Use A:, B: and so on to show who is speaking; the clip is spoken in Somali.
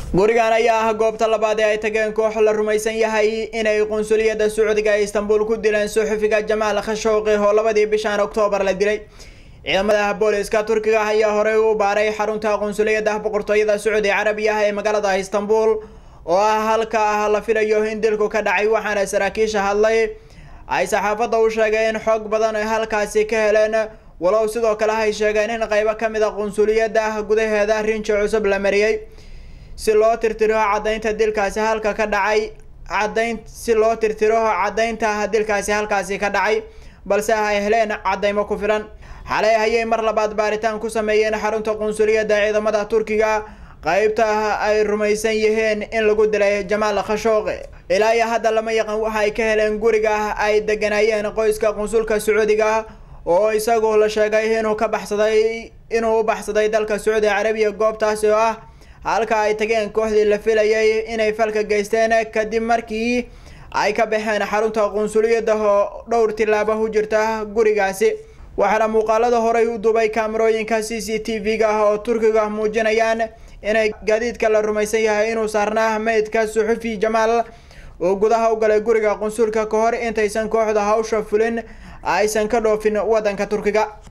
A: gurigan ayaa ah goobta labaad ee ay tageen koox la rumaysan yahay inay qunsuliyadda sacuudiga ee istanbul ku dileen suxufiga jamaal khashowqi oo labadii bishan oktoobar la dilay ciidamada booliska turkiga ayaa horey u baaray xarunta qunsuliyadda boqortooyada sacuudi carabiya ee magaalada istanbul oo ah halka la filayo in dilku ka dhacay waxaana saraakiisha hadlay ay saxaafadda u sheegeen in xoog badan ay halkaasi ka heleen walow sidoo kale ay sheegeen in qeybo kamid a qunsuliyadda gudaheeda rinji cusub la mariyey si loo tirtiro caddaynta dilkaasi halka ka dhacay caddayn si loo tirtiro caddaynta dilkaasi halkaasi ka dhacay balse ay heleen caddaymo ku filan xalay ayay mar labaad baaritaan ku sameeyeen xarunta qunsuliyadda ciidamada turkiga qeybta ay rumaysan yihiin in lagu dilay jamaal khashooqi ilaa iyo hadda lama yaqan waxa ay ka heleen guriga ay deganayeen qoyska qunsulka sacuudiga oo isagu la sheegay inuu ka baxsaday inuu u baxsaday dalka sacuudi carabiya goobtaasi oo ah halka ay tageen kooxdii la filayay inay falka geysteen kadib markii ay ka baxeen xarunta qunsuliyadda oo dhowr tilaabo u jirta gurigaasi waxaana muuqaalada horey u dubay kaamarooyinka c c t v-ga ah oo turkiga muujinayaan inay gaadiidka la rumaysan yahay inuu saarnaa meydka suxufi jamaal oo gudaha u galay guriga qunsulka ka hor intaysan kooxda hawsha fulin aysan ka dhoofin waddanka turkiga